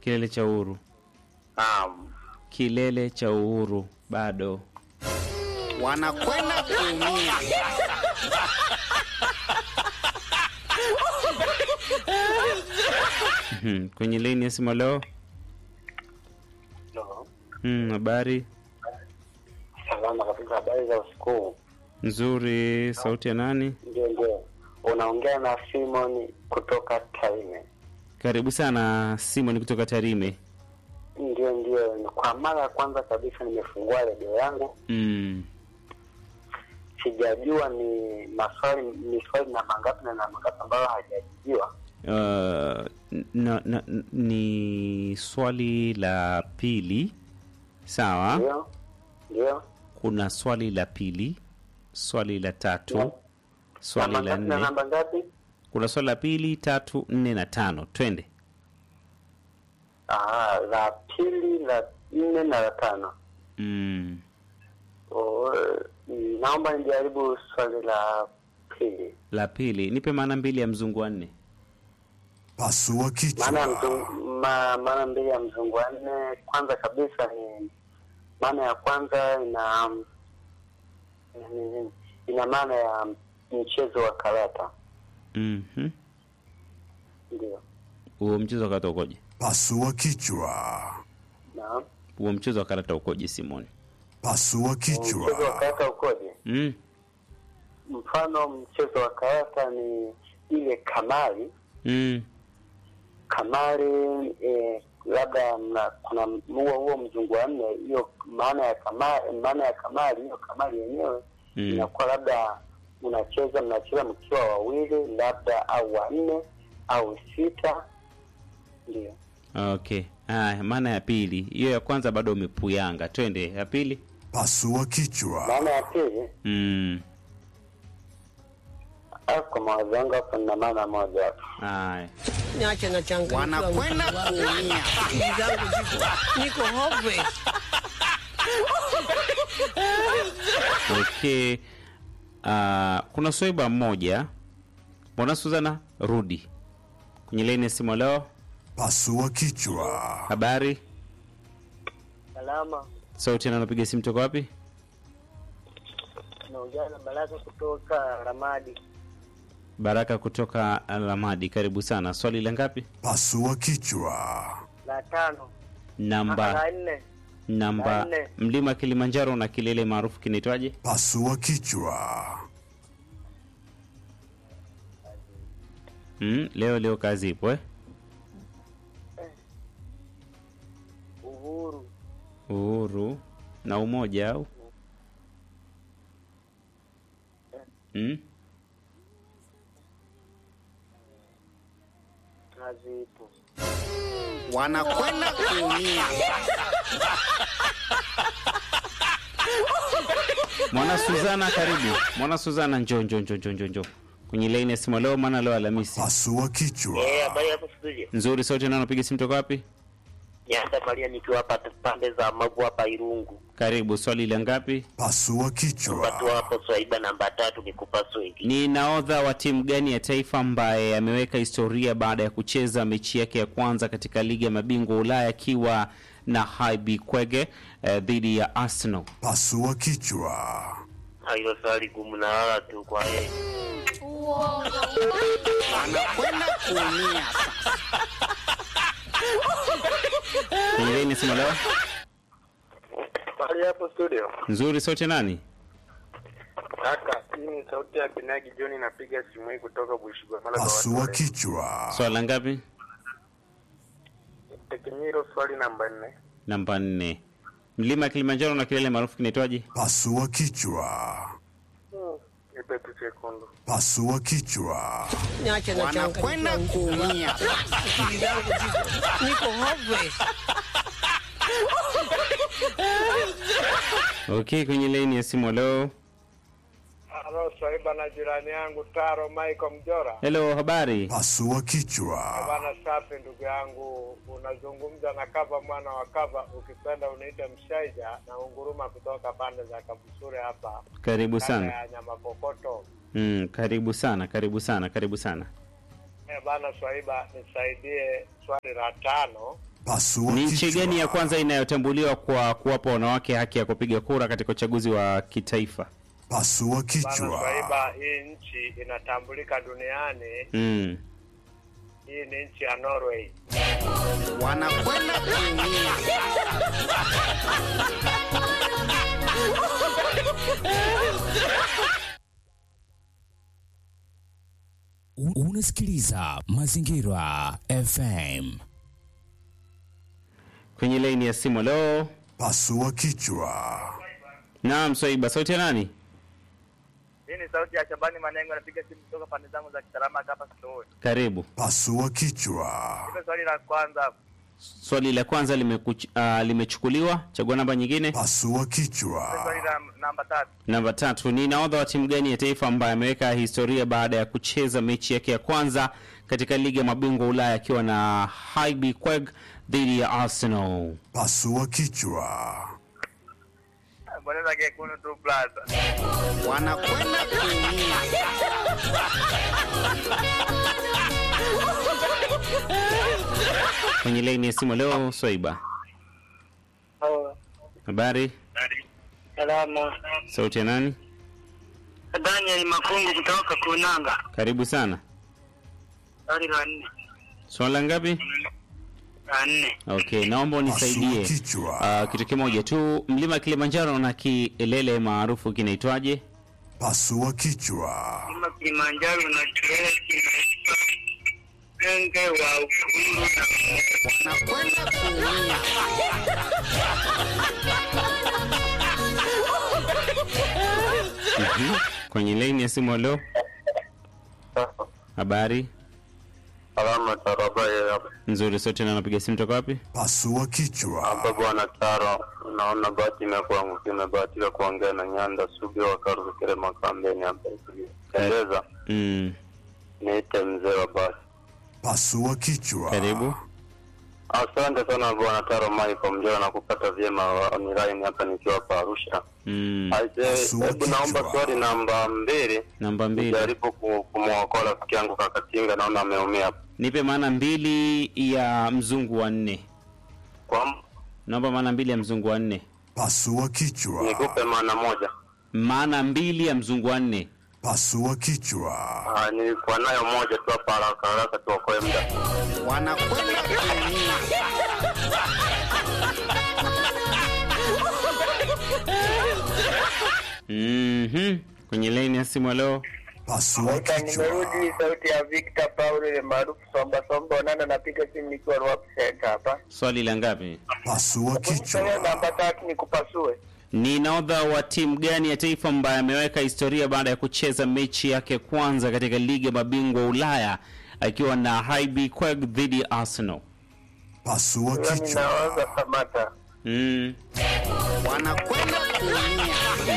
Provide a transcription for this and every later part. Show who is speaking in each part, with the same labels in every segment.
Speaker 1: kilele cha uhuru
Speaker 2: Naam.
Speaker 1: kilele cha uhuru bado
Speaker 3: wanakwenda kuumia.
Speaker 1: Mhm, kwenye laini ya simu leo
Speaker 2: Hello.
Speaker 1: Mm, habari
Speaker 2: Salama kabisa, habari za usiku.
Speaker 1: nzuri sauti ya nani
Speaker 2: Ndio, ndio, unaongea na Simon kutoka Tarime.
Speaker 1: karibu sana simon kutoka tarime
Speaker 2: Ndio, ndio, kwa mara ya kwanza kabisa nimefungua redio yangu,
Speaker 1: mm.
Speaker 2: sijajua ni maswali ni swali na mangapi na na mangapi ambayo hajajibiwa.
Speaker 1: uh, na, na, ni swali la pili sawa
Speaker 2: Ndio, ndio,
Speaker 1: kuna swali la pili swali la tatu
Speaker 2: na
Speaker 1: swali la
Speaker 2: mangapi na
Speaker 1: nne
Speaker 2: namba ngapi?
Speaker 1: kuna swali la pili tatu nne na tano twende
Speaker 2: Ah, la pili, la nne na la tano.
Speaker 1: mm.
Speaker 2: Oh, naomba nijaribu swali la pili.
Speaker 1: la pili nipe maana mbili ya mzungu wa nne
Speaker 4: Pasua
Speaker 2: maana ya
Speaker 4: kichwa.
Speaker 2: mzungu, ma, maana mbili ya mzungu wa nne kwanza kabisa ni maana ya kwanza ina ni- ina maana ya mchezo wa karata
Speaker 1: Mhm.
Speaker 2: ndio
Speaker 1: huo mchezo wa karata ukoje
Speaker 4: Pasua kichwa.
Speaker 2: na
Speaker 1: huo mchezo wa karata ukoje simoni
Speaker 4: Pasua
Speaker 2: mchezo wa
Speaker 4: kichwa.
Speaker 2: karata ukoje
Speaker 1: mm.
Speaker 2: mfano mchezo wa karata ni ile kamari
Speaker 1: mm.
Speaker 2: kamari eh, labda mna, kuna huo huo mzungu wa nne hiyo maana ya kamari maana ya kamari hiyo kamari yenyewe
Speaker 1: Mm.
Speaker 2: inakuwa labda mnacheza mnacheza mkiwa wawili labda au wanne au sita ndio
Speaker 1: okay haya maana ya pili hiyo ya kwanza bado umepuyanga twende ya pili
Speaker 4: Pasua kichwa.
Speaker 2: maana ya pili
Speaker 1: mm.
Speaker 2: au kwa mawazo yangu hapo nina maana moja hapo
Speaker 1: haya
Speaker 5: niache na changamoto
Speaker 3: Wanakwenda kuumia.
Speaker 5: akili zangu ziko niko hopeless.
Speaker 1: okay uh, kuna swaiba mmoja mbona suzana rudi kwenye laini ya simu leo
Speaker 4: Pasua kichwa.
Speaker 1: habari
Speaker 2: salama
Speaker 1: sauti na napiga simu toka wapi
Speaker 2: naongea na baraka kutoka ramadi
Speaker 1: baraka kutoka alamadi karibu sana swali la ngapi
Speaker 4: Pasua kichwa.
Speaker 2: la tano
Speaker 1: namba
Speaker 2: nne
Speaker 1: namba
Speaker 2: La nne.
Speaker 1: mlima kilimanjaro na kilele maarufu kinaitwaje
Speaker 4: Pasua kichwa.
Speaker 1: mm, leo leo kazi ipo eh?
Speaker 2: uhuru
Speaker 1: uhuru na umoja au mm?
Speaker 2: kazi ipo
Speaker 3: Wanakwenda kuumia.
Speaker 1: mwana suzana karibu mwana suzana njo njo njo njo njo njo kwenye laini ya simu leo maana leo alhamisi
Speaker 4: Pasua kichwa.
Speaker 2: habari hapo studio
Speaker 1: nzuri sauti nao napiga simu toka wapi
Speaker 2: nyanda maria nikiwa hapa pande za magu hapa irungu
Speaker 1: karibu swali la ngapi
Speaker 4: Pasua
Speaker 2: watu
Speaker 4: kichwa.
Speaker 2: hapo swaiba namba tatu nikupa swingi
Speaker 1: ni naodha wa timu gani ya taifa ambaye ameweka historia baada ya kucheza mechi yake ya kwanza katika ligi ya mabingwa ulaya akiwa na HB Kwege eh, dhidi ya Arsenal
Speaker 4: Pasua kichwa.
Speaker 2: hilo swali gumu na wala tu kwa yeye
Speaker 3: Wanakwenda kuumia.
Speaker 1: kwenye laini ya simu leo
Speaker 2: Habari hapo studio.
Speaker 1: nzuri sauti nani
Speaker 2: Kaka, hii ni sauti ya Kinagi John napiga simu hii kutoka Bushigwa. Mara
Speaker 4: Pasua kichwa.
Speaker 1: swali la ngapi
Speaker 2: Tekenyiro swali namba nne.
Speaker 1: namba nne mlima Kilimanjaro na kilele maarufu kinaitwaje
Speaker 4: Pasua kichwa.
Speaker 2: Nipe tu sekundu.
Speaker 4: Pasua kichwa.
Speaker 5: niache na
Speaker 3: Wanakwenda
Speaker 5: changamoto
Speaker 3: kuumia.
Speaker 5: akili zangu ziko niko hopeless.
Speaker 1: okay kwenye laini ya simu leo
Speaker 6: Halo, Swaiba na jirani yangu Taro Michael Mjora.
Speaker 1: hello habari
Speaker 4: Pasua kichwa.
Speaker 6: Bana safi, ndugu yangu, unazungumza na Kava mwana wa Kava, ukipenda unaita Mshaija na unguruma kutoka pande za Kabusure hapa
Speaker 1: karibu
Speaker 6: kanda
Speaker 1: sana
Speaker 6: ya nyama kokoto.
Speaker 1: mm, karibu sana karibu sana karibu sana
Speaker 6: Eh, bana Swaiba, nisaidie swali la tano.
Speaker 4: Pasua
Speaker 1: Ni nchi
Speaker 4: kichwa.
Speaker 1: gani ya kwanza inayotambuliwa kwa kuwapa wanawake haki ya kupiga kura katika uchaguzi wa kitaifa?
Speaker 4: Pasua
Speaker 6: Bana
Speaker 4: kichwa.
Speaker 6: Swaiba, hii nchi inatambulika duniani.
Speaker 1: Mm.
Speaker 6: Hii ni nchi ya Norway.
Speaker 3: wanakwenda kuumia.
Speaker 7: U- Unasikiliza Mazingira FM.
Speaker 1: Kwenye laini ya simu leo.
Speaker 4: Pasua kichwa.
Speaker 1: Naam, Swaiba, sauti ya nani?
Speaker 8: Hii ni sauti ya Shabani Manengo, napiga simu kutoka pande zangu za Kitarama hapa Sitoe.
Speaker 1: Karibu.
Speaker 4: Pasua kichwa.
Speaker 8: Hilo swali la kwanza,
Speaker 1: Swali la kwanza limekuch, uh, limechukuliwa. Chagua namba nyingine.
Speaker 4: Pasua
Speaker 8: hilo
Speaker 4: kichwa.
Speaker 8: swali la namba tatu.
Speaker 1: Namba tatu ni nahodha wa timu gani ya taifa ambaye ameweka historia baada ya kucheza mechi yake ya kwanza katika ligi ya mabingwa Ulaya akiwa na HB Quebec dhidi ya Arsenal.
Speaker 4: Pasua kichwa.
Speaker 8: Bonyeza kekundu tu blaza.
Speaker 3: wanakwenda kuumia.
Speaker 1: Kwenye laini ya simu leo, Swaiba, habari,
Speaker 2: Salama.
Speaker 1: sauti ya nani?
Speaker 2: Daniel Makungu kutoka Kunanga.
Speaker 1: Karibu sana.
Speaker 2: Swali la nne.
Speaker 1: Swala ngapi?
Speaker 2: La nne.
Speaker 1: Okay, naomba unisaidie
Speaker 4: Pasua kichwa.
Speaker 1: uh, kitu kimoja tu. Mlima Kilimanjaro na kilele maarufu kinaitwaje?
Speaker 4: Pasua kichwa.
Speaker 2: Mlima Kilimanjaro na kilele kinaitwa Mwenge wa Uhuru na
Speaker 3: wanakwenda kuumia.
Speaker 1: Mhm. Kwenye laini ya simu leo, habari
Speaker 6: Salama Tarabaye hapa
Speaker 1: nzuri. Sauti na napiga simu toka wapi?
Speaker 4: Pasua kichwa.
Speaker 6: bwana Taro, naona bahati imekuwa imebahatika kuongea na Nyanda Subi wa Karukire Makambeni hapa Pendeza,
Speaker 1: Mm,
Speaker 6: niite mzee wa basi.
Speaker 4: Pasua kichwa.
Speaker 1: karibu.
Speaker 6: Asante sana bwana Taro Michael Mjera na kupata vyema online hapa nikiwa hapa Arusha.
Speaker 1: Mm,
Speaker 6: Aise,
Speaker 4: Pasua
Speaker 6: hebu naomba
Speaker 4: kichwa.
Speaker 6: swali namba mbili
Speaker 1: namba mbili,
Speaker 6: jaribu ku- kumwokoa rafiki yangu Kakatinga, naona ameumia hapa.
Speaker 1: nipe maana mbili ya mzungu wa nne.
Speaker 6: Kwa
Speaker 1: Naomba maana mbili ya mzungu wa nne.
Speaker 4: Pasua kichwa.
Speaker 6: nikupe maana moja.
Speaker 1: Maana mbili ya mzungu wa nne.
Speaker 4: Pasua kichwa.
Speaker 6: Ah, nilikuwa nayo moja tu hapa haraka haraka tuokoe muda.
Speaker 3: wanakwenda kuumia.
Speaker 1: Mhm. Kwenye laini ya simu leo,
Speaker 4: Pasua kichwa.
Speaker 2: Nimerudi sauti ya Victor Paul ile maarufu Somba Somba Onana, napiga simu nikiwa Rwap Center hapa.
Speaker 1: swali la ngapi?
Speaker 4: Pasua
Speaker 2: Swali
Speaker 4: kichwa.
Speaker 2: namba tatu ni kupasue.
Speaker 1: Ni nahodha wa timu gani ya taifa ambaye ameweka historia baada ya kucheza mechi yake kwanza katika ligi ya mabingwa Ulaya akiwa na HB Quebec dhidi ya Arsenal?
Speaker 4: Pasua
Speaker 2: Huyo
Speaker 4: kichwa.
Speaker 2: ninaweza Samata.
Speaker 1: Mm.
Speaker 3: wanakwenda kuumia.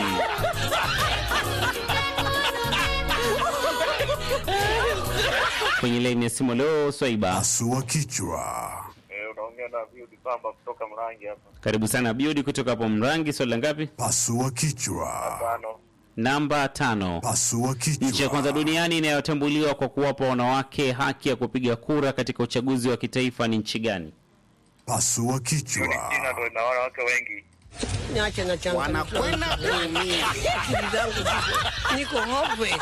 Speaker 1: Kwenye laini ya simu leo, Swaiba,
Speaker 4: Pasua kichwa.
Speaker 8: Eh, unaongea na Viudi Pamba kutoka Mrangi hapa.
Speaker 1: karibu sana Biudi kutoka hapo Mrangi. Swali la ngapi?
Speaker 4: Pasua kichwa.
Speaker 8: Tano.
Speaker 1: Namba tano.
Speaker 4: Pasua
Speaker 1: Nchi ya kwanza
Speaker 4: kichwa.
Speaker 1: duniani inayotambuliwa kwa kuwapa wanawake haki ya kupiga kura katika uchaguzi wa kitaifa ni nchi gani?
Speaker 4: Pasua kichwa.
Speaker 8: China ndio ina wanawake wengi.
Speaker 5: Niache na changu.
Speaker 3: wanakwenda kuumia.
Speaker 5: Akili zangu ziko- niko hopeless.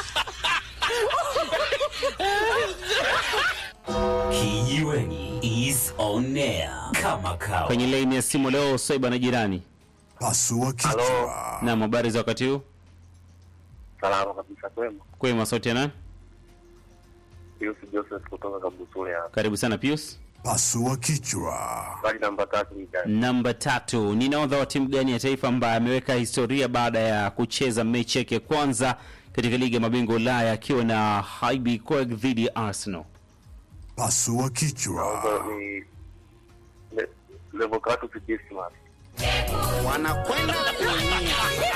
Speaker 7: Kijiweni is on air kama kawa.
Speaker 1: Kwenye laini ya simu leo, Swaiba na jirani.
Speaker 4: Pasua kichwa.
Speaker 1: Na habari za wakati huu?
Speaker 6: Salama kabisa kwema.
Speaker 1: Kwema, sauti ya nani?
Speaker 6: Yusuf Joseph kutoka Kabusule hapa.
Speaker 1: Karibu sana Pius.
Speaker 4: Pasua kichwa.
Speaker 6: Swali namba tatu ni gani?
Speaker 1: Namba tatu, ni nahodha wa timu gani ya taifa ambaye ameweka historia baada ya kucheza mechi yake ya kwanza katika ligi ya mabingwa Ulaya akiwa na HB Quebec dhidi ya Arsenal?
Speaker 4: Pasua kichwa.
Speaker 6: Ni Le- Levocatus Dismas.
Speaker 3: wanakwenda kuumia.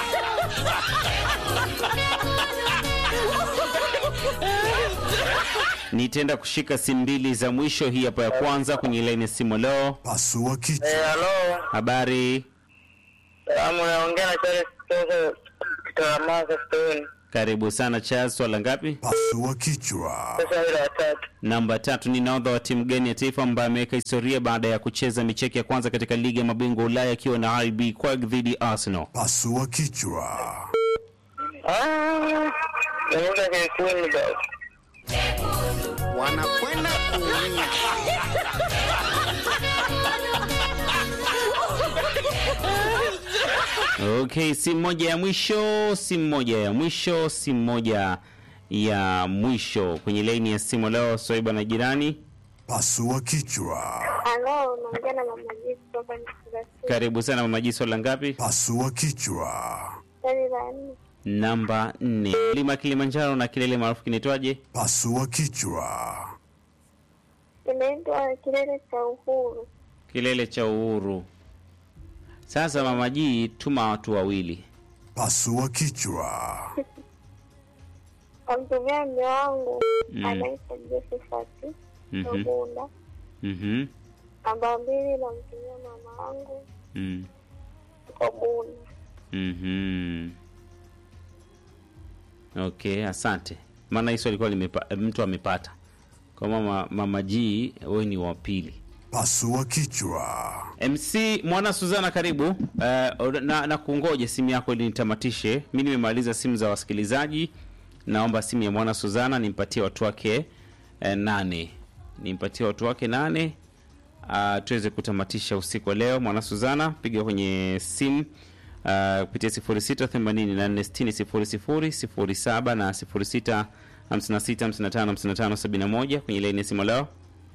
Speaker 1: Nitaenda kushika simu mbili za mwisho, hii hapa ya kwanza kwenye laini ya simu leo.
Speaker 4: Pasua kichwa.
Speaker 2: Eh, halo.
Speaker 1: Habari,
Speaker 2: Salamu naongea na Charles kutoka Kitaramaka Stone.
Speaker 1: Karibu sana Charles, swala ngapi?
Speaker 4: Pasua kichwa.
Speaker 2: Sasa hilo la tatu.
Speaker 1: Namba tatu ni nahodha wa timu gani ya taifa ambaye ameweka historia baada ya kucheza micheki ya kwanza katika ligi ya mabingwa Ulaya akiwa na RB Quag dhidi ya Arsenal.
Speaker 4: Pasua kichwa.
Speaker 2: Ah, naona vyekundu basi.
Speaker 3: wanakwenda kuumia
Speaker 1: Okay, simu moja ya mwisho, simu moja ya mwisho, simu moja ya mwisho kwenye laini ya simu leo. Swaiba na jirani,
Speaker 4: Pasua kichwa.
Speaker 9: Halo, unaongea na mama Jisi kutoka Mkurasini.
Speaker 1: karibu sana mama Ji, swala ngapi?
Speaker 4: Pasua kichwa.
Speaker 9: Swali la nne,
Speaker 1: Namba nne. Mlima Kilimanjaro na kilele maarufu kinaitwaje?
Speaker 4: Pasua kichwa.
Speaker 9: inaitwa kilele cha uhuru.
Speaker 1: Kilele cha Uhuru. Sasa mama Ji, tuma watu wawili.
Speaker 4: Pasua kichwa.
Speaker 9: Kamtumia mme wangu
Speaker 1: Mm.
Speaker 9: anaitwa Josephat
Speaker 1: Mhm.
Speaker 9: Ogunda.
Speaker 1: Mhm.
Speaker 9: Namba mbili namtumia mama wangu
Speaker 1: Mm.
Speaker 9: Ogunda.
Speaker 1: Mhm. Okay, asante. Maana hizo alikuwa limepa, mtu amepata. Kwa mama mama G, wewe ni wa pili.
Speaker 4: Pasua kichwa.
Speaker 1: MC Mwana Suzana karibu. Uh, na, na kungoje simu yako ili nitamatishe. Mimi nimemaliza simu za wasikilizaji. Naomba simu ya Mwana Suzana nimpatie watu wake eh, nane. Nimpatie watu wake nane. Uh, tuweze kutamatisha usiku wa leo. Mwana Suzana piga kwenye simu uh, kupitia 0684600007 na 0656555571 kwenye laini ya simu leo.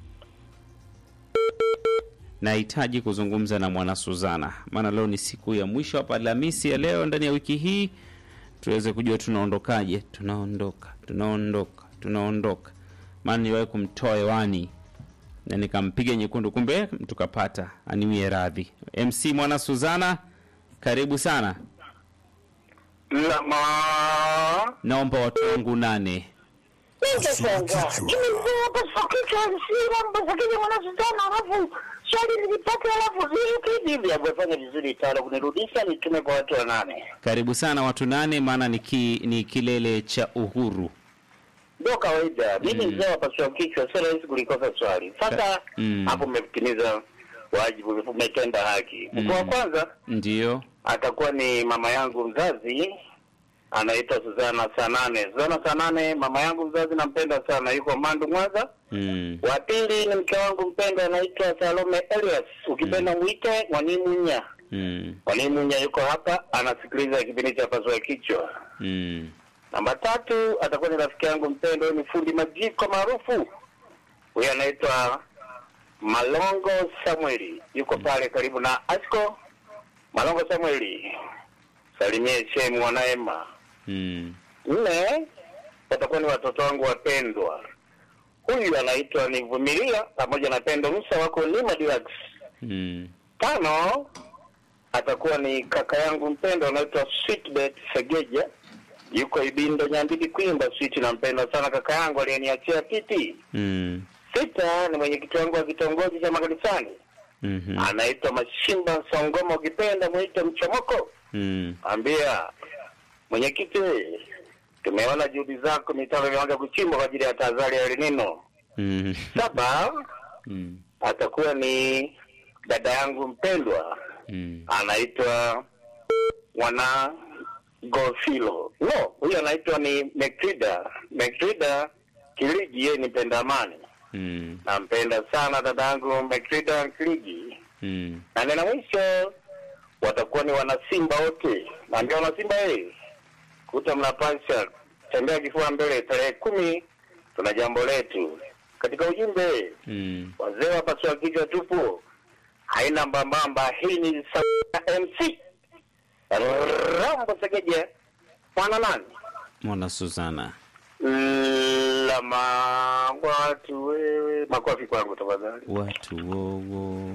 Speaker 1: Nahitaji kuzungumza na mwana Suzana, maana leo ni siku ya mwisho hapa Alhamisi ya leo ndani ya wiki hii, tuweze kujua tunaondokaje. Tunaondoka, tunaondoka, tunaondoka, maana niwahi kumtoa hewani na nikampiga nyekundu, kumbe tukapata. Aniwie radhi. MC mwana Suzana, karibu sana.
Speaker 2: Lama.
Speaker 1: Naomba watu wangu nane.
Speaker 4: Pasua kichwa.
Speaker 2: swali nilipata alafu vipi hivi amefanya vizuri tano kunirudisha nitume kwa watu wanane
Speaker 1: Karibu sana watu nane, maana ni, ki, ni kilele cha uhuru.
Speaker 2: ndio kawaida mimi mzee wa pasua kichwa sio rahisi kulikosa swali sasa
Speaker 1: Mm.
Speaker 2: hapo umetimiza wajibu umetenda haki mkuu wa kwanza
Speaker 1: Ndiyo.
Speaker 2: atakuwa ni mama yangu mzazi anaitwa Suzana Sanane. Suzana Sanane, mama yangu mzazi nampenda sana, yuko Mandu Mwanza.
Speaker 1: Mm.
Speaker 2: Wa pili ni mke wangu mpendwa anaitwa Salome Elias, ukipenda mwite Mwanimunya.
Speaker 1: Mm.
Speaker 2: Mwanimunya yuko hapa anasikiliza kipindi cha pasua kichwa.
Speaker 1: Mm.
Speaker 2: Namba tatu atakuwa ni rafiki yangu mpendwa, huyu ni fundi majiko maarufu, huyu anaitwa Malongo Samueli, yuko pale karibu na Asko. Malongo Samueli, salimie Shemu Wanaema.
Speaker 1: Mm.
Speaker 2: Nne watakuwa ni watoto wangu wapendwa, huyu anaitwa Nivumilia pamoja na Pendo Musa, wako Lima Deluxe.
Speaker 1: Mm.
Speaker 2: Tano atakuwa ni kaka yangu mpendwa anaitwa Sweetbet Segeja, yuko Ibindo Nyandidi Kwimba. Sweet, nampenda sana kaka yangu aliyeniachia kiti.
Speaker 1: Mm.
Speaker 2: Sita ni mwenyekiti wangu wa kitongoji cha makanisani
Speaker 1: Mhm.
Speaker 2: anaitwa Mashimba Songoma, ukipenda mwite Mchomoko.
Speaker 1: Mm.
Speaker 2: Ambia mwenyekiti, tumeona juhudi zako, mitaro imeanza kuchimbwa kwa ajili ya tahadhari ya El Nino.
Speaker 1: Mm.
Speaker 2: Saba
Speaker 1: Mm.
Speaker 2: atakuwa ni dada yangu mpendwa
Speaker 1: Mm.
Speaker 2: anaitwa Mwana Gofilo. No, huyu anaitwa ni Mekrida. Mekrida Kiligi, yeye ni mpenda amani.
Speaker 1: Mm.
Speaker 2: Nampenda sana dada yangu Mekrida Kiligi.
Speaker 1: Mm.
Speaker 2: Na neno mwisho watakuwa ni wanasimba wote. Naambia wanasimba eh, kuta mnapasha tembea kifua mbele. Tarehe kumi tuna jambo letu katika ujumbe
Speaker 1: Mm.
Speaker 2: wazee wa pasua kichwa tupo, haina mbambamba. Hii ni sauti ya MC Rambo Segeje, mwana nani
Speaker 1: Mwana Suzana.
Speaker 2: lama watu wewe, makofi kwangu tafadhali.
Speaker 1: Watu wowo.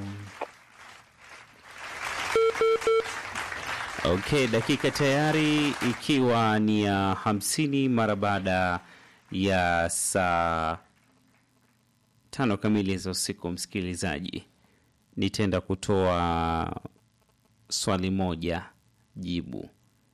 Speaker 1: Okay, dakika tayari ikiwa ni ya hamsini mara baada ya saa tano kamili za usiku. Msikilizaji, nitaenda kutoa swali moja jibu,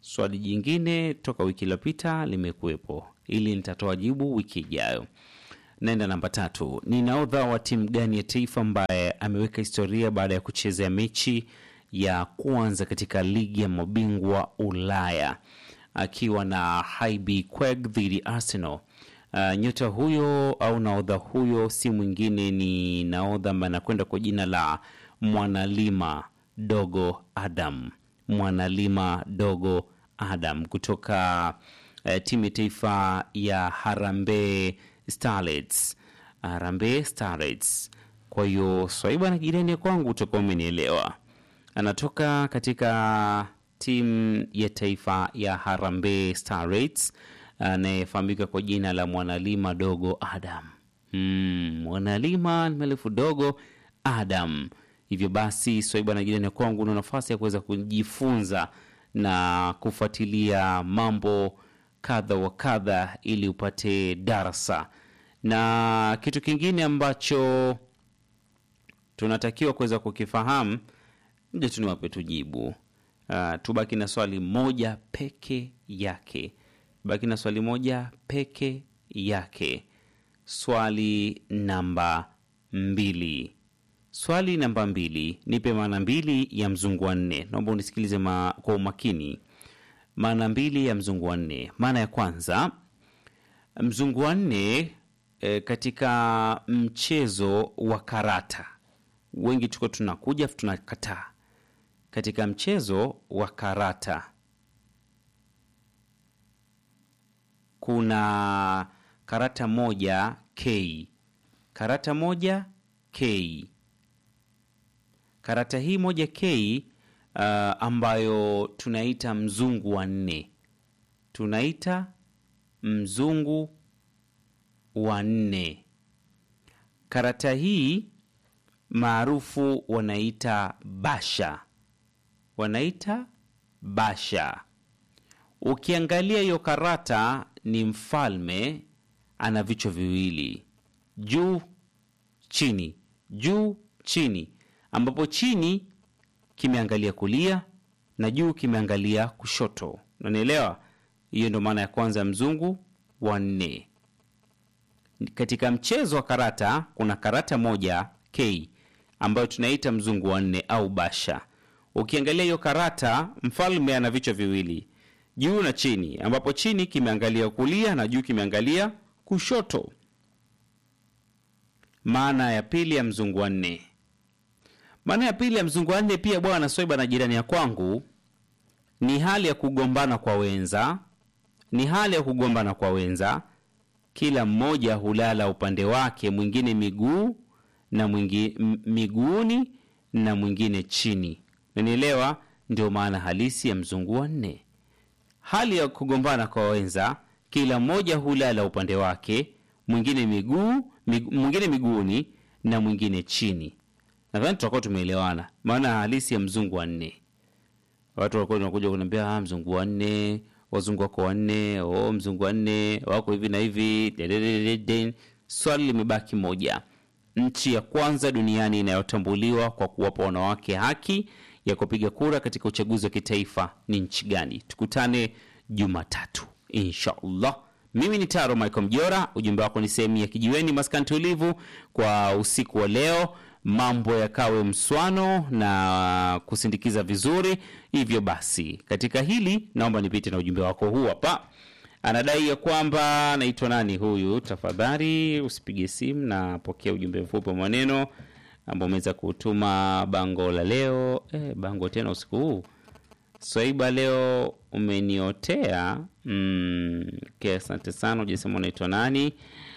Speaker 1: swali jingine toka wiki iliyopita limekuwepo ili nitatoa jibu wiki ijayo naenda namba tatu ni naodha wa timu gani ya taifa ambaye ameweka historia baada ya kuchezea mechi ya kwanza katika ligi ya mabingwa ulaya akiwa na Highby Queg dhidi Arsenal. Uh, nyota huyo au naodha huyo si mwingine ni naodha ambaye anakwenda kwa jina la Mwanalima Dogo Adam, Mwanalima Dogo Adam kutoka uh, timu ya taifa ya Harambee Starlets, Harambee Starlets. Kwa hiyo swaiba na jirani ya kwangu utakuwa umenielewa. Anatoka katika timu ya taifa ya Harambee Starlets anayefahamika kwa jina la Mwanalima Dogo Adam. Mm, Mwanalima mrefu dogo Adam. Hivyo basi swaiba na jirani ya kwangu una nafasi ya kuweza kujifunza na kufuatilia mambo kadha wa kadha ili upate darasa na kitu kingine ambacho tunatakiwa kuweza kukifahamu mja tu niwape tujibu uh, tubaki na swali moja peke yake baki na swali moja peke yake swali namba mbili swali namba mbili nipe maana mbili ya mzungu wa nne naomba unisikilize ma, kwa umakini maana mbili ya mzungu wa nne maana ya kwanza mzungu wa nne e, katika mchezo wa karata wengi tuko tunakuja afu tunakataa katika mchezo wa karata kuna karata moja k karata moja k karata hii moja k uh, ambayo tunaita mzungu wa nne tunaita mzungu wa nne karata hii maarufu wanaita basha wanaita basha ukiangalia hiyo karata ni mfalme ana vichwa viwili juu chini juu chini ambapo chini kimeangalia kulia na juu kimeangalia kushoto unanielewa hiyo ndo maana ya kwanza ya mzungu wa nne katika mchezo wa karata kuna karata moja k ambayo tunaita mzungu wa nne au basha ukiangalia hiyo karata mfalme ana vichwa viwili juu na chini ambapo chini kimeangalia kulia na juu kimeangalia kushoto maana ya pili ya mzungu wa nne maana ya pili ya mzungu wa nne pia bwana swaiba na jirani ya kwangu ni hali ya kugombana kwa wenza ni hali ya kugombana kwa wenza kila mmoja hulala upande wake mwingine miguu na mwingi, m- miguuni na mwingine chini nanielewa ndio maana halisi ya mzungu wa nne hali ya kugombana kwa wenza kila mmoja hulala upande wake mwingine miguu mig, mwingine miguuni na mwingine chini nadhani tutakuwa tumeelewana maana halisi ya mzungu wa nne watu walikuwa wanakuja kuniambia ah, mzungu wa nne wazungu wako wanne oh, mzungu wa nne wako hivi na hivi dededededen. swali limebaki moja nchi ya kwanza duniani inayotambuliwa kwa kuwapa wanawake haki ya kupiga kura katika uchaguzi wa kitaifa ni nchi gani tukutane jumatatu inshallah mimi ni taro michael mjora ujumbe wako ni sehemu ya kijiweni maskani tulivu kwa usiku wa leo mambo yakawe mswano na kusindikiza vizuri hivyo basi katika hili naomba nipite na ujumbe wako huu hapa anadai ya kwamba naitwa nani huyu tafadhali usipige simu na pokea ujumbe mfupi wa maneno ambao umeweza kutuma bango la leo eh, bango tena usiku huu swaiba leo umeniotea mm, okay, asante sana ujasema unaitwa nani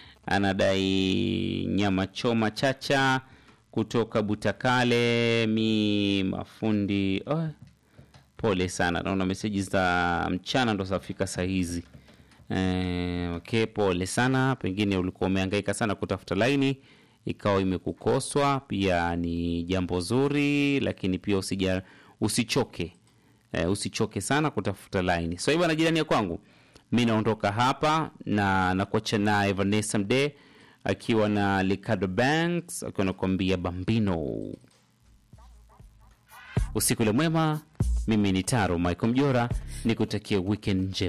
Speaker 1: anadai nyama choma chacha kutoka butakale mi mafundi oh, pole sana naona meseji za mchana ndo zafika sahizi eh, okay pole sana pengine ulikuwa umehangaika sana kutafuta laini ikawa imekukoswa pia ni jambo zuri lakini pia usija, usichoke eh, usichoke sana kutafuta laini so hivyo na jirani ya kwangu mi naondoka hapa na nakuacha naye vanessa mde akiwa na ricardo banks akiwa nakuambia bambino Usiku ule mwema. Mimi ni Taro Michael Mjora, nikutakie weekend njema.